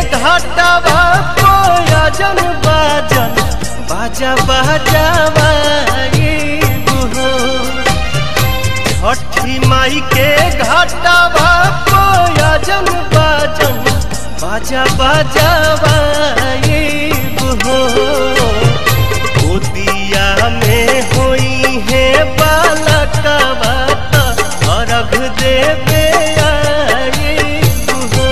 घाटवा कोयजन बाजन बाजा बाजावा हो छठी माई के घाटवा कोयजन बाजन बाजा बाजावा हो गोदिया में होई है बालकवा त अर्घ देवे आई हो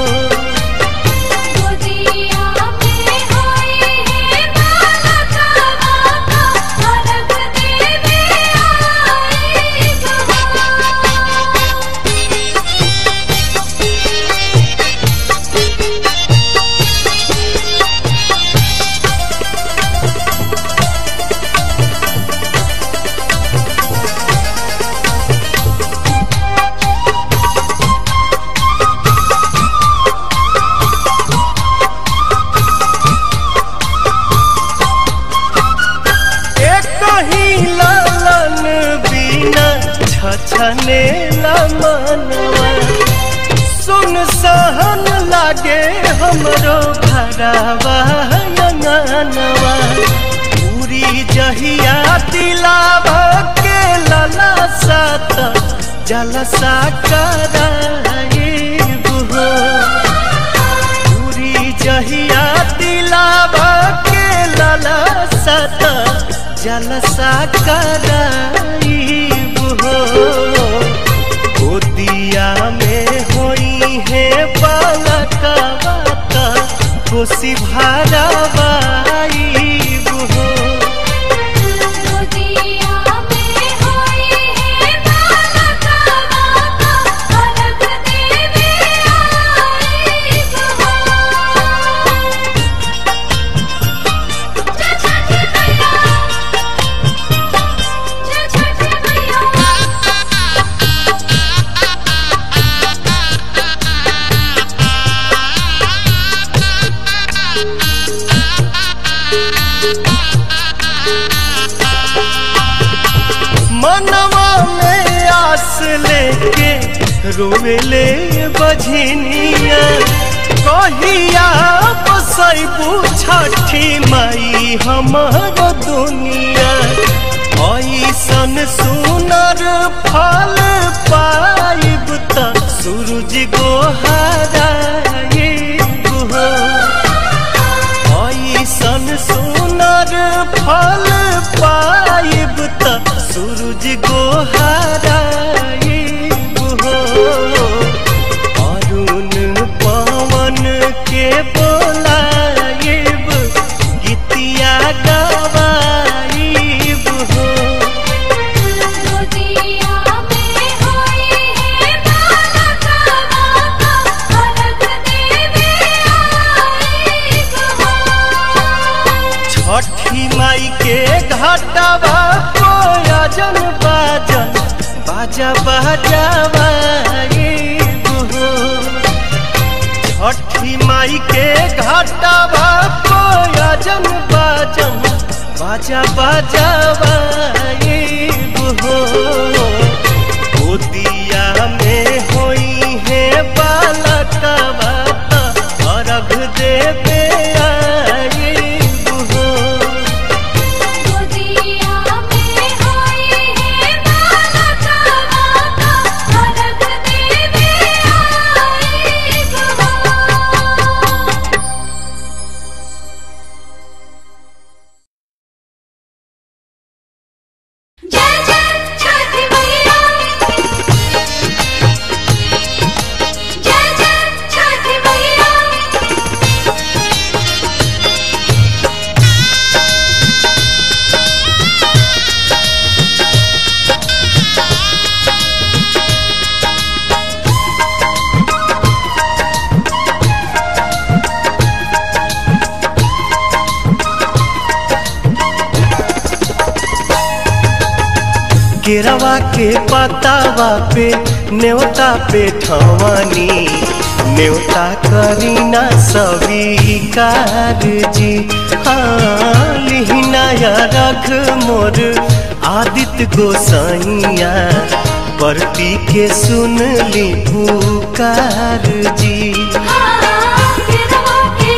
गोदिया में होई है बालका बाका अर्घ देवे आई एक ही लालन बिना छछने मनवा सुन सहन लागे हमरो भरावा अंगनवा पूरी जहिया दिलावा के लला सात जलसा कराए बुहो पूरी जहिया दिलावा के लला सत जलसा कराई हो गोदिया में होई है बालका बाता खुशी भरावाई हो गोदिया में होई है बालका बाका अर्घ देवे आई जय छठी मैया जय छठी मैया मनवा में आस लेके रोवेले बझनिया कहिया बसैबू छठी माई हमर दुनिया ऐसन सुनर फल पाइब त सूरज गोहराइब हो ऐसन सुनर फल पाइब त सूरज गोहराइब हो अरुण पवन के बोलाइब गीतिया गवाइब हो गोदिया में होई है बालका बाका अर्घ देवे आई छठी माई के घाटवा कोयजन बाजन बाजा बाजावा हो छठी माई के घाटवा कोयजन बाजन बाजा बाजावा हो गोदिया में होई है बालकवा त अर्घ देवे आई हो गोदिया में होई है बालका बाका अर्घ देवे आई जय जय छठी मैया जय जय छठी मैया केरवा के पतावा पे न्योता पे ठवानी न्योता करीना स्वीकार जी हाँ लिहिनाया रख मोर आदित्य गोसाइया परती के सुन ली पुकार जी केरवा के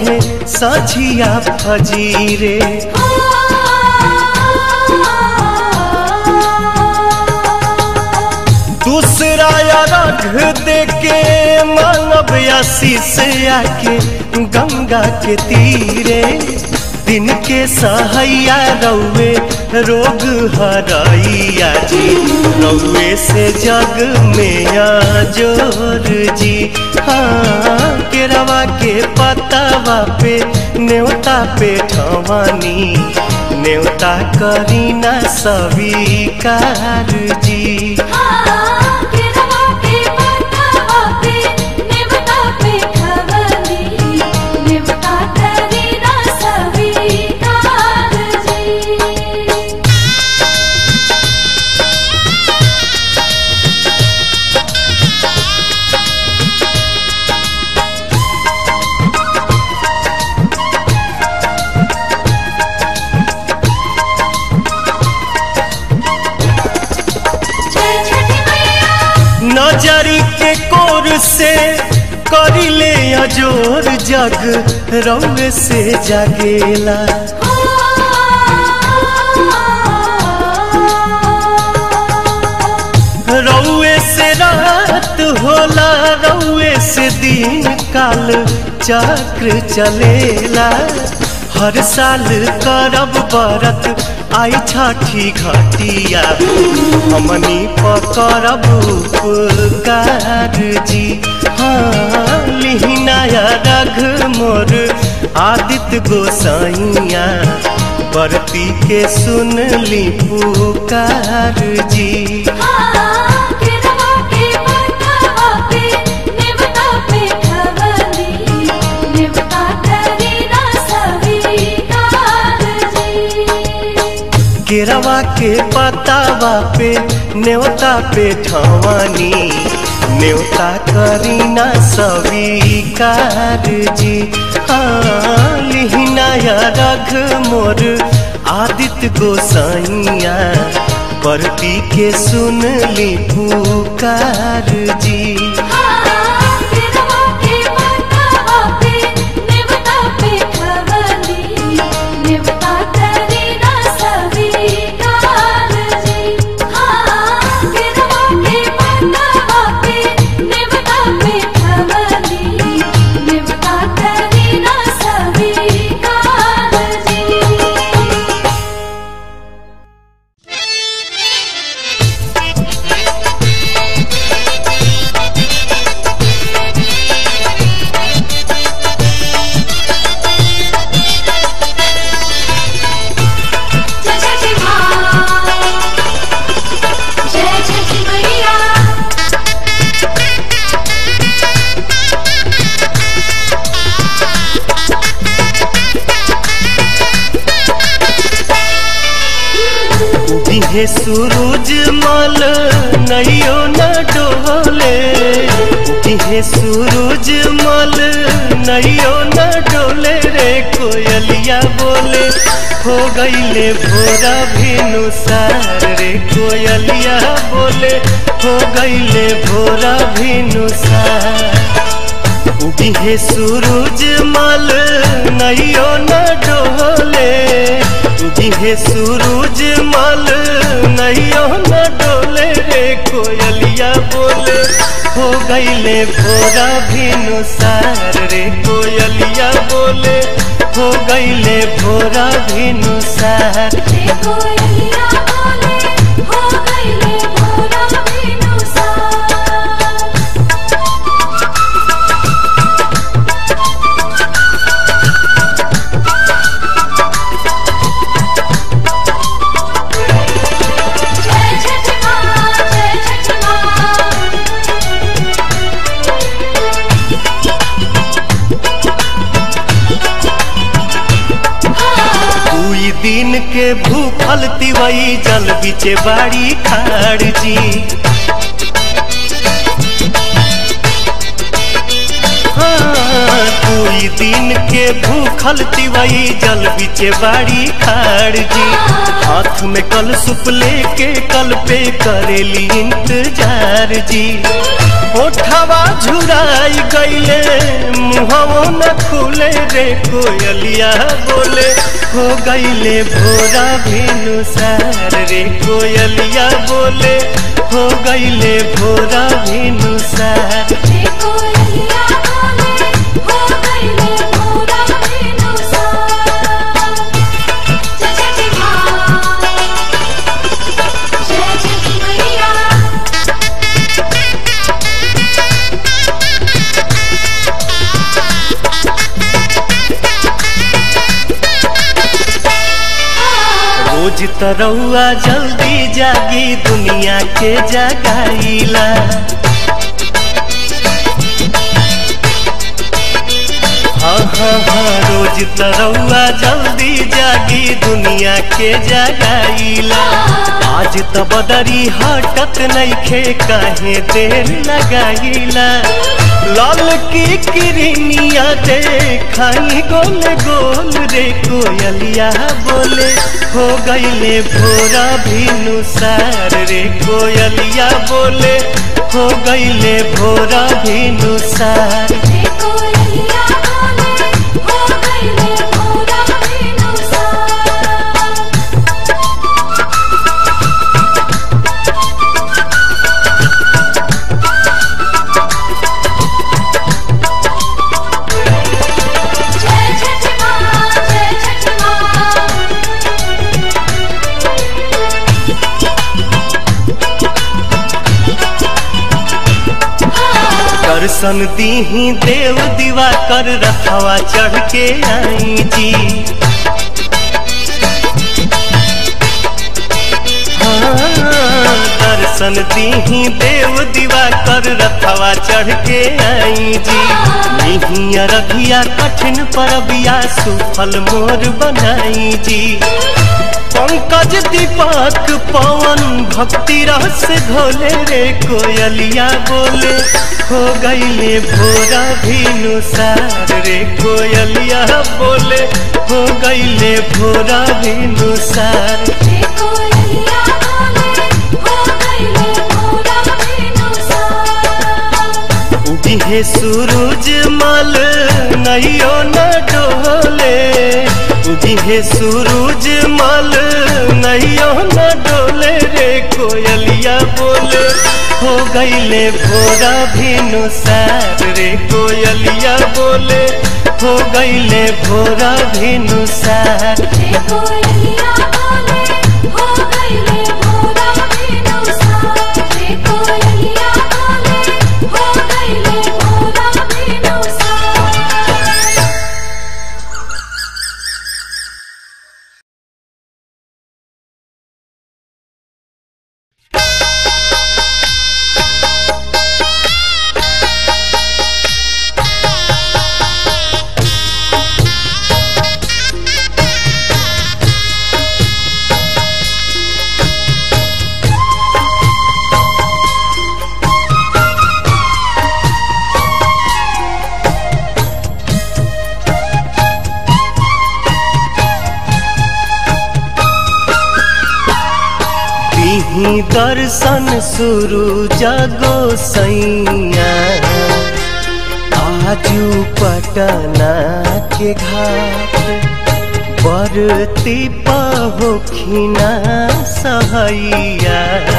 है सझिया फजीरे दूसरा अर्घ देके मानव आशीष आके गंगा के तीरे दिन के सहैया रौवे रोग हरैया जी रौवे से जग में जोर जी हाँ केरवा के पतावा पे न्योता पे ठवानी न्योता करीना स्वीकार जी नजरी के कोर से करिले अजोर जग रौवे से जागेला रौवे से रात होला रौवे से दिन काल चक्र चलेला हर साल करब बरत आई छठी घटिया हमनी पकड़ब उपकार जी हाँ लिहिनाया रघ मोर आदित्य गोसाइया बरती के सुन ली पुकार जी केरवा के पतावा पे न्योता पे ठवानी न्योता करीना स्वीकार जी हाँ लिहिनाया रघ मोर आदित्य गोसाइया परती के सुन ली पुकार जी जय छठी माँ जय छठी मैया दिहे सूरज मल नैयो न डोले दिहे सूरज मल नैयो न डोले रे कोयलिया बोले हो गईले भोरा भिनुसार रे कोयलिया बोले हो गईले भोरा भिनुसार दिहे सूरज मल नैयो न डोले दिहे सूरज मल नैयो न डोले रे कोयलिया बोले हो गईले भोरा भिनुसार रे कोयलिया बोले हो गईले भोरा भिनुसार देखो यहिया बोले हो गईले भोरा बिनुसार जय छठी माँ जय छठी माँ दुई दिन के भूखल तिवई जल बिचे बाड़ी खाड़ जी हाँ, दुई दिन के भूखल तिवई जल बिचे बाड़ी खाड़ जी हाथ में कल सुप लेके कल पे करेली इंतजार जी ओठवा झुराई गईले मुहवो न खुले रे कोयलिया बोले हो गईले भोरा भिनुसार रे कोयलिया बोले हो गईले भोरा भिनुसार रे कोयलिया बोले हो गईले भोरा बिनुसार जय छठी माँ जय छठी मैया रोज तरौआ जल्दी जागी दुनिया के जगाईला हाँ हाँ हाँ रोज तरौआ जल्दी जागी दुनिया के जगाईला आज त बदरी हटत नइखे काहे देर लगाईला लाल की किरनिया देखाई गोल गोल रे कोयलिया बोले हो गईले भोरा भिनुसार रे कोयलिया बोले हो गईले भोरा भिनुसार रे कोयलिया बोले हो गईले भोरा बिनुसार जय छठी माँ जय छठी माँ दर्शन दीही देव दीवा कर रखवा चढ़ के आई जी हाँ, दर्शन दीही देव दीवा कर रखवा चढ़ के आई जी नहीं रघिया कठिन परबिया सुफल मोर बनाई जी पंकज दीपक पवन भक्ति रस घोले रे कोयलिया बोले हो गईले भोरा भिनुसार रे कोयलिया बोले हो गईले भोरा भिनुसार रे कोयलिया बोले हो गईले भोरा बिनुसार उगिहे सूरज मल नैयो न डोले उगिहे सूरज मल नैयो न डोले रे कोयलिया बोले हो गईले भोरा भिनुसार रे कोयलिया बोले हो गईले भोरा भिनुसार रे कोयलिया बोले हो गईले भोरा बिनुसार रे कोयलिया बोले हो गईले भोरा बिनुसार दीही दर्शन शुरू जगो सैया आजू पटना के घाट बरती पहोखिना सहैया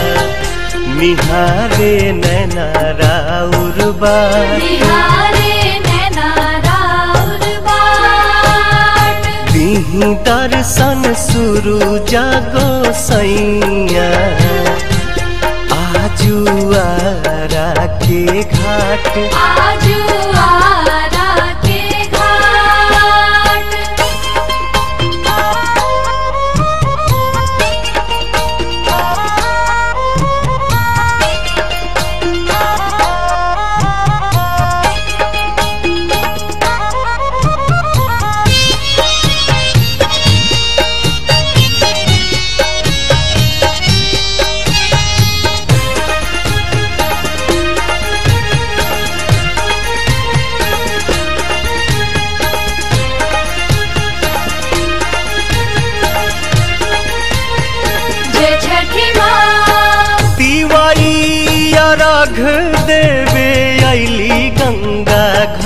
निहारे नैना राउर बाट निहारे नैना राउर बाट दीही दर्शन शुरू जागो सैया आजू आरा के घाट आजू आरा के घाट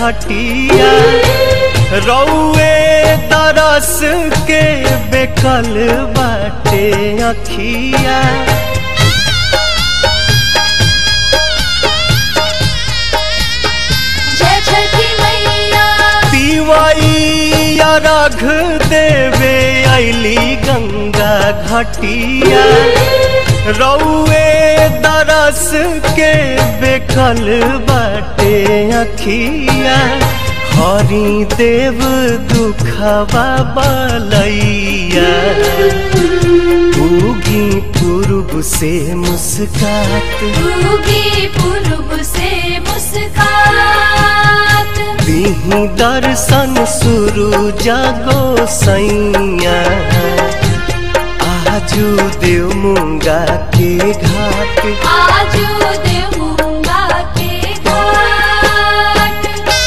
घटिया रौए तरस के बेकल बाटे अखिया जय छठी मैया पिवाइया रघ देवे अली गंगा घटिया रौए दरस के बेकल बाटे अखिया हरि देव दुखवा बलैया उगी पूर्व से मुस्कात उगी पूर्व से मुस्कात दीही दर्शन शुरू जागो सैया आजू देव मुंगा के घाट आजू देवूंगा के घाट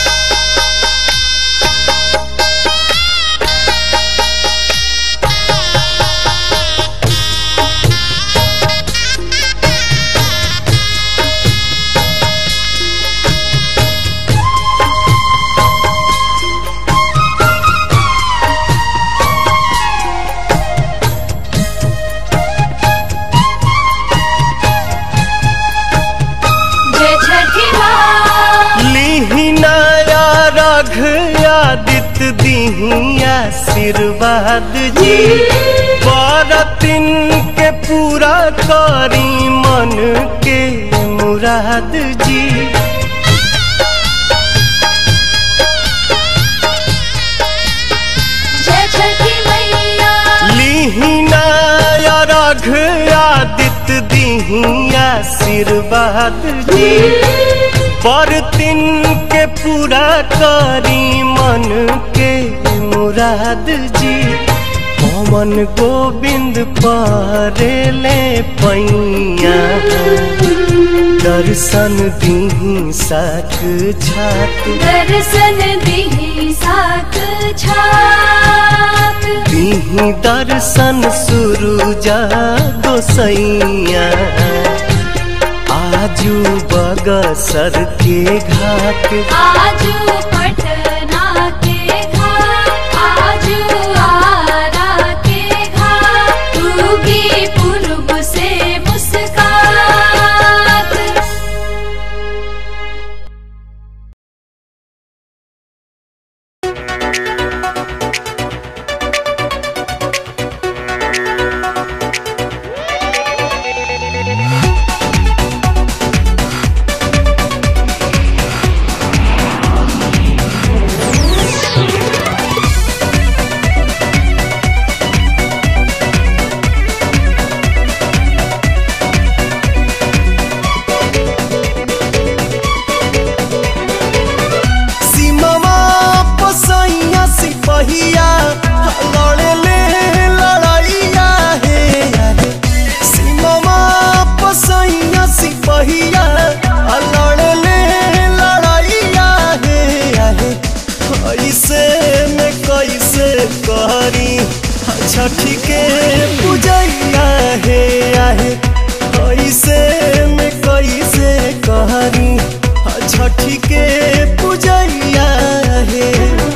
जय छठी माँ लिहिनाया रघ आदित्य दीही आशीर्वाद जी बरतिन के पूरा करी मन के मुराद जी जय छठी मैया लिहिनाया रघ आदित्य दीही आशीर्वाद जी बरतिन के पूरा करी मन के मुराद जी पवन गोविंद परेले पैया दर्शन दीही साक छात दर्शन दिही साक छात दीही दर्शन शुरू जा गोसैया आजू बगसर के घाट आजू पटना के घाट आजू आरा के घाट उगी पूर्व से मुस्कात सीमा पसैया सिपहिया लड़े ले लड़ैया हे सीमा पसैया सिपहिया लड़े ले लड़ैया हे ऐसे में कैसे करी छठी के पूजैया हे आहे ऐसे में कैसे करी छठी के पूजैया हे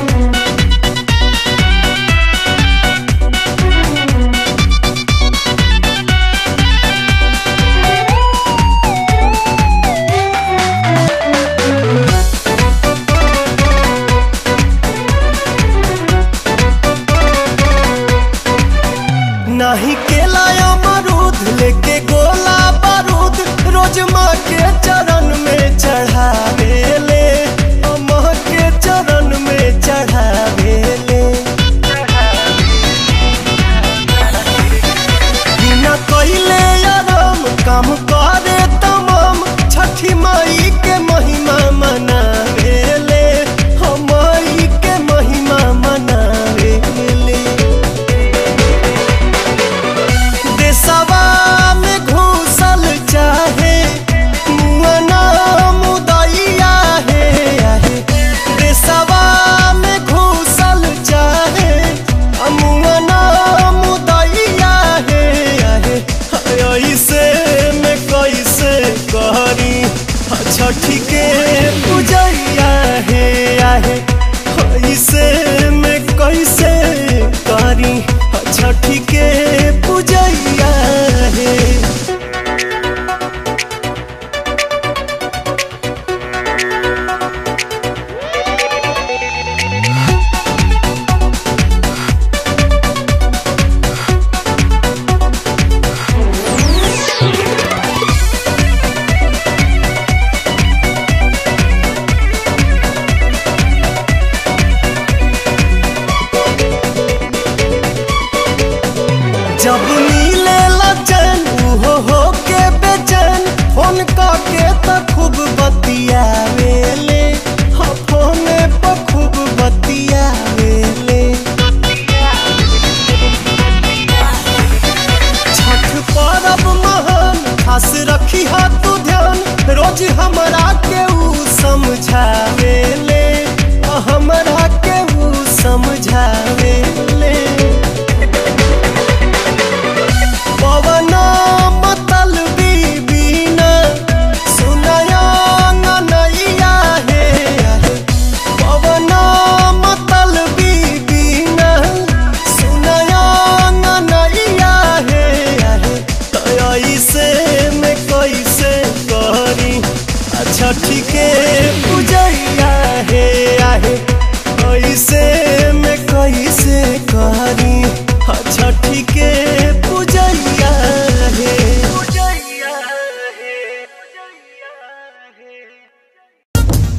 नाही केला अमरूद लेके गोला बारूद रोज माँ के चरण में चढ़ावे ले माँ के चरण में चढ़ावे ले बिना कइले आराम काम करे तमाम छठी माई के महिमा मनावे ले हम माई के महिमा मनावे ले देशवा में घुसल चाहे मुअन करी छठी के पूजैया हे जब नीले लचन हो हो के बेचैन फोन के त खूब बतियावेले हाँ फोने पर खूब बतियावेले छठ पर्व महान खास रखी हा तू ध्यान रोज हमरा के ऊ समझावेले आ हमरा के ऊ समझावेले पवना मतल बीबीना सुनया नैया हे पवना मतल बीबीना सुनया नैया हे कैसे में कैसे करी अच्छा ठीक पूजैया हे आहे कैसे में कैसे करी अच्छा ठीक पूजैया हे पूजैया हे पूजैया हे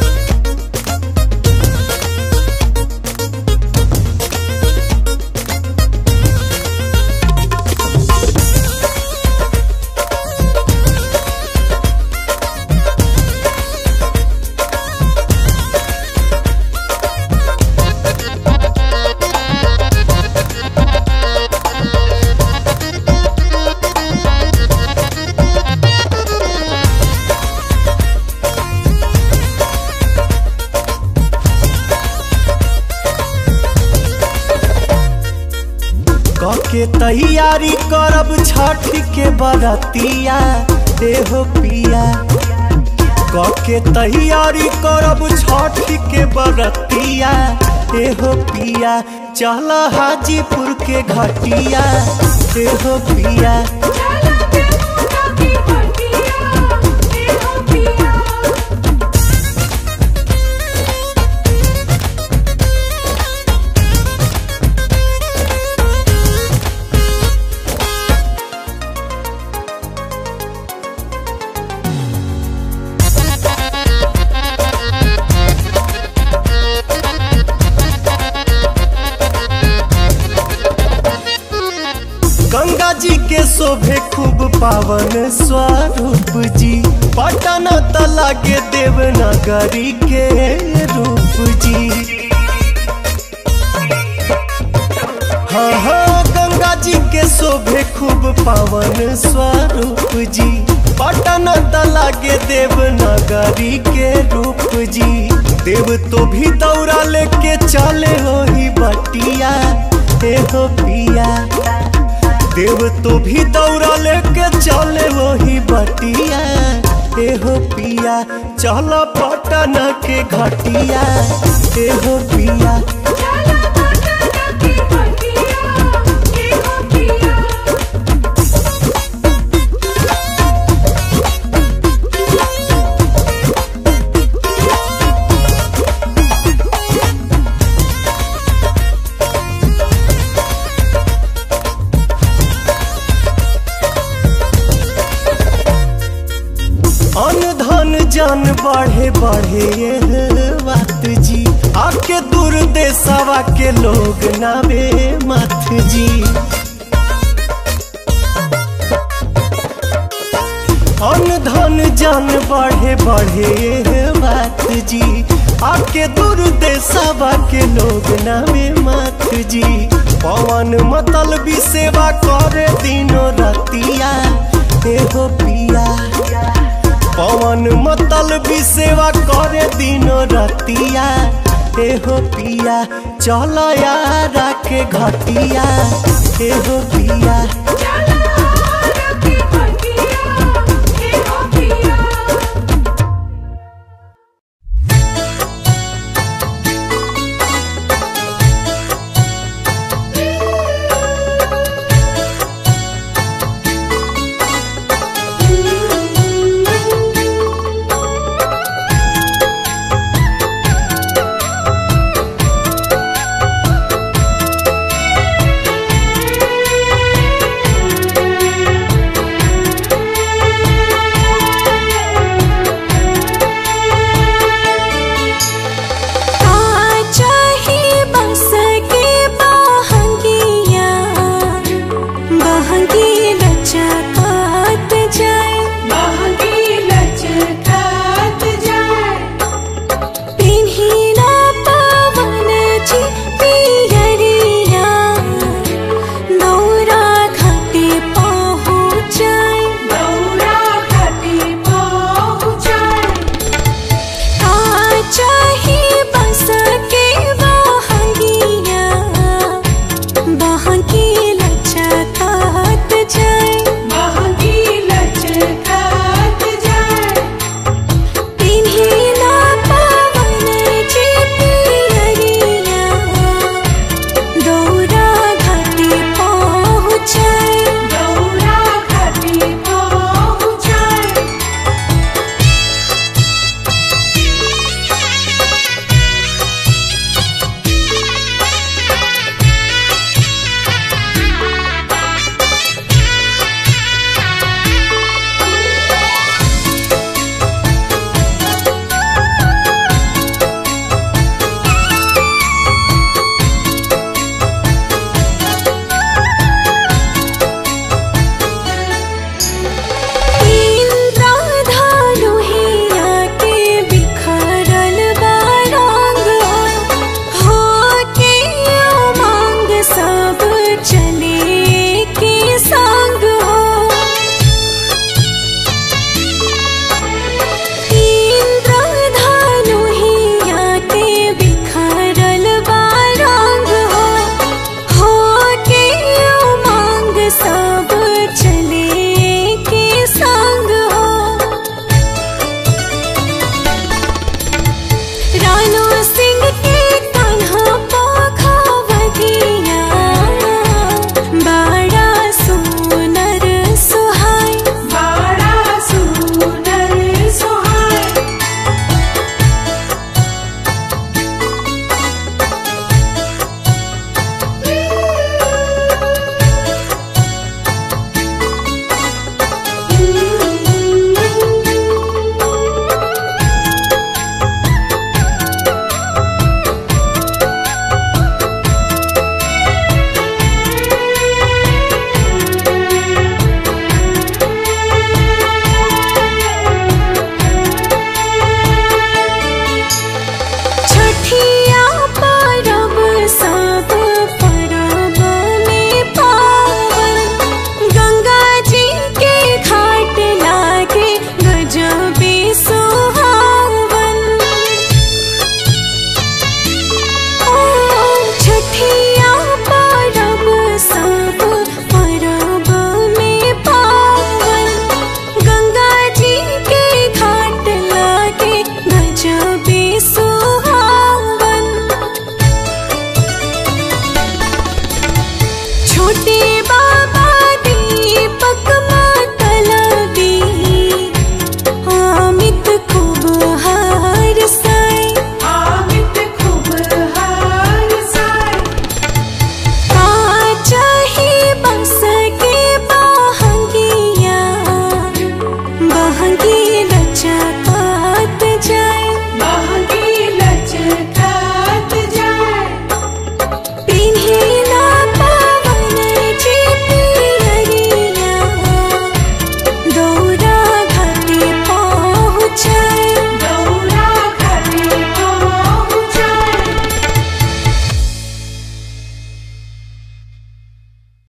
के तैयारी करब छठ के बरतिया देहो पिया के तैयारी करब छठ के बरतिया एहो पिया चल हाजीपुर के घटिया एहो पिया चला के मुंडा की पटिया देहो पिया गंगा जी के शोभे खूब पावन स्वरूप जी पटना तला के देवनगरी के रूप जी हाँ हाँ गंगा जी के शोभे खूब पावन स्वरूप जी पटना तला के देवनगरी के रूप जी देव तो भी दौड़ा लेके चले हो ही बटिया हे हो पिया देव तो भी दौड़ा लेके चले वही बटिया एहो पिया चल पटना के घटिया एहो पिया चला मुंडा की पटिया देहो पिया अन धन जन बढ़े बढ़े ये बात जी आके दूर देशवा के लोग नावे मत जी अन धन जन बढ़े बढ़े ये बात जी आके दूर देशवा के लोग नावे मत जी पवन मतल भी सेवा करे दिनो रतिया एहो पिया पवन मतल भी सेवा करे दिनो रतिया एहो पिया चल यारा के घटिया एहो पिया